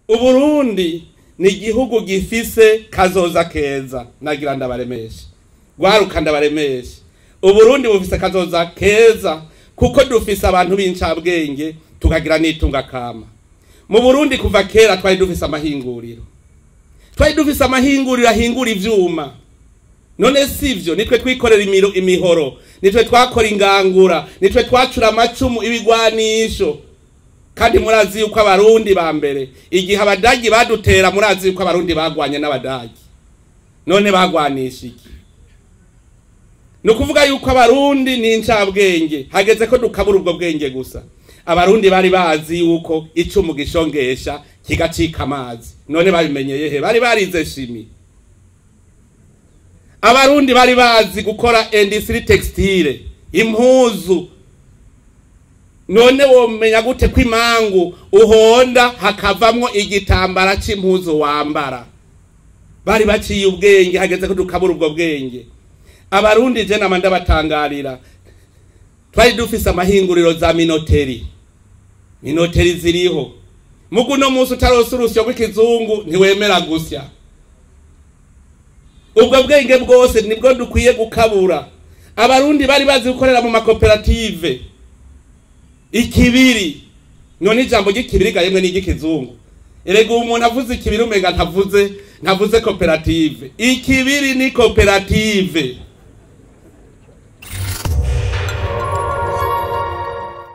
uburundi ni igihugu gifise kazoza keza nagira ndabaremeshe gwaruka ndabaremeshe uburundi bufise kazoza keza kuko dufise abantu b'incabwenge tukagira n'itunga kama mu burundi kuva kera twari dufise amahinguriro twari dufise amahinguriro ahingura ivyuma none sivyo nitwe twikorera imiro imihoro nitwe twakora ingangura nitwe twacura amacumu ibigwanisho kandi murazi yuko abarundi ba mbere igihe abadagi badutera murazi yuko abarundi bagwanye n'abadagi none bagwanisha iki ni ukuvuga yuko abarundi ni incabwenge hageze ko dukabura ubwo bwenge gusa abarundi bari bazi yuko icumu gishongesha kigacika amazi none babimenyeye he bari barize shimi abarundi bari bazi gukora industry textile impuzu none womenya gute ko imangu uhonda hakavamwo igitambara c'impuzu wambara bari baciye ubwenge hageze ko dukabura ubwo bwenge abarundi je nama ndabatangarira twari dufise amahinguriro za minoteri minoteri ziriho mugu uno munsi utarose urusyo rw'ikizungu ntiwemera gusya ubwo bwenge bwose nibwo dukwiye gukabura abarundi bari bazi gukorera mu makoperative ikibiri none ijambo ry'ikibiri gahemwe n'iry'ikizungu erega ubu umuntu avuze ikibiri umenga ntavuze ntavuze koperative ikibiri ni koperative